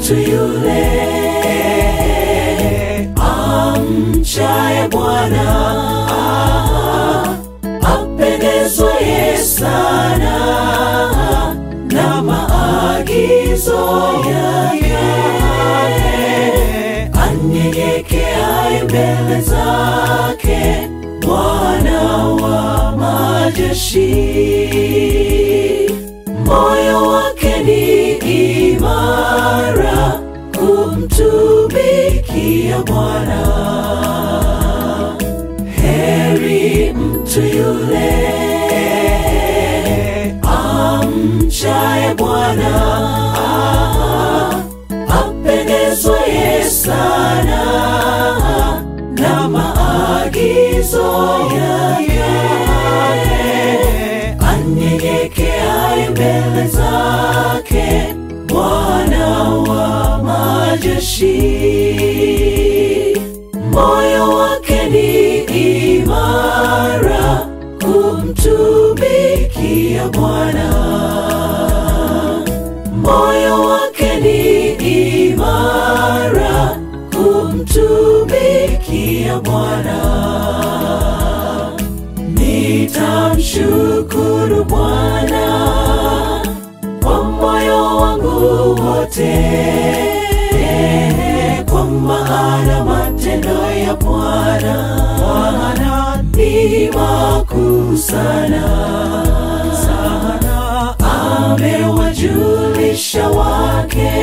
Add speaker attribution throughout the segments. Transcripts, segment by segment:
Speaker 1: mtu yule amchaye Bwana apendezwaye sana na maagizo yake, anyenyekeaye mbele zake Bwana wa majeshi, moyo wake ni imara kumtumikia Bwana. Heri mtu yule amchaye Bwana, apendezwaye sana na maagizo yake, anyenyekeaye mbele zake Bwana wa majeshi, moyo wake ni imara kumtumikia Bwana, moyo wake ni imara kumtumikia Bwana. Nitamshukuru Bwana kwa moyo wangu wote, kwa maana matendo ya Bwana Bwana ni makuu sana sana, amewajulisha wake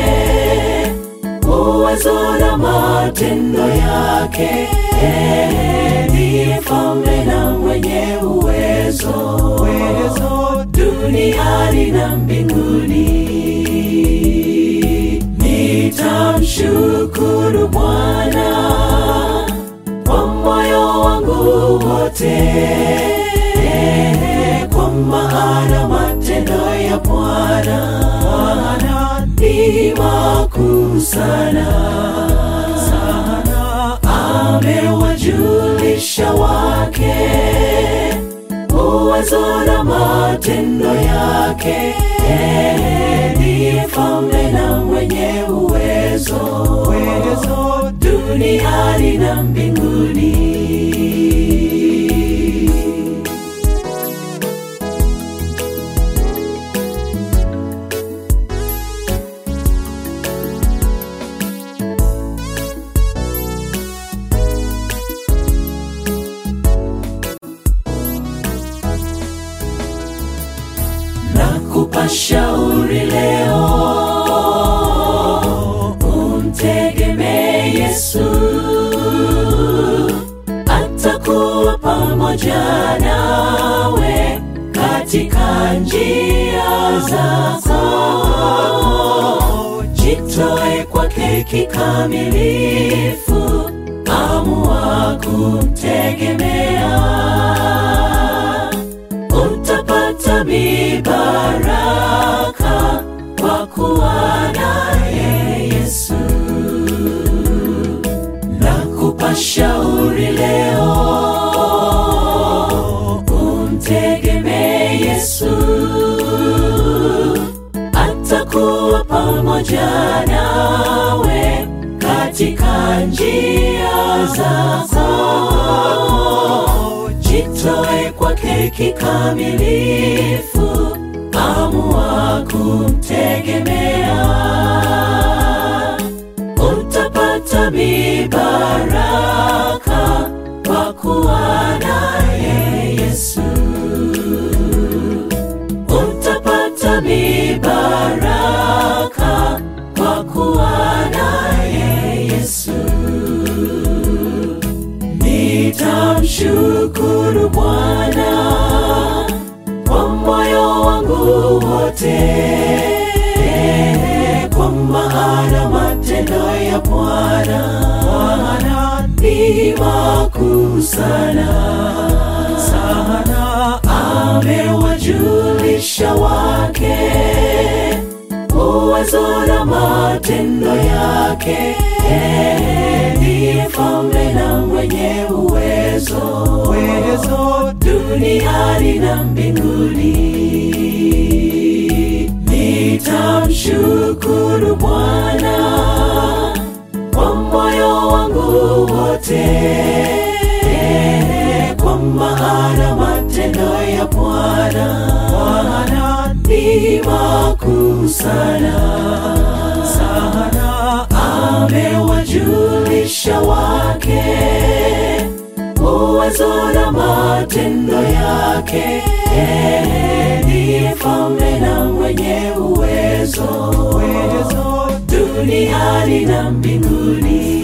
Speaker 1: uwezo na matendo yake. Ndiye mfalme na mwenye uwezo, uwezo duniani na mbinguni. Nitamshukuru Bwana kwa moyo wangu wote, kwa maana matendo ya Bwana Bwana ni makuu sana sana, amewajulisha wake uwezo na matendo yake. Ndiye mfalme na mwenye uwezo, uwezo duniani na mbinguni. Nakupa shauri leo, umtegemee Yesu, atakuwa pamoja nawe katika njia zako. Jitoe kwake kikamilifu, amua kumtegemea utapata mibaraka kwa kuwa naye Yesu. Nakupa shauri leo, umtegemee Yesu, atakuwa pamoja nawe katika njia zako. Jitoe kwake kikamilifu, amua kumtegemea, utapata mibaraka kwa kuwa naye Yesu. Utapata mibaraka kwa kuwa naye Yesu. Nitamshukuru Bwana kwa moyo wangu wote, kwa maana matendo ya Bwana Bwana ni makuu sana sana, amewajulisha wake uwezo na matendo yake. Ndiye mfalme na mwenye uwezo, uwezo duniani na mbinguni. Nitamshukuru Bwana yote kwa maana matendo ya Bwana Bwana ni makuu sana sana, amewajulisha wake uwezo na matendo yake. Yeye ndiye mfalme na mwenye uwezo, uwezo duniani na mbinguni.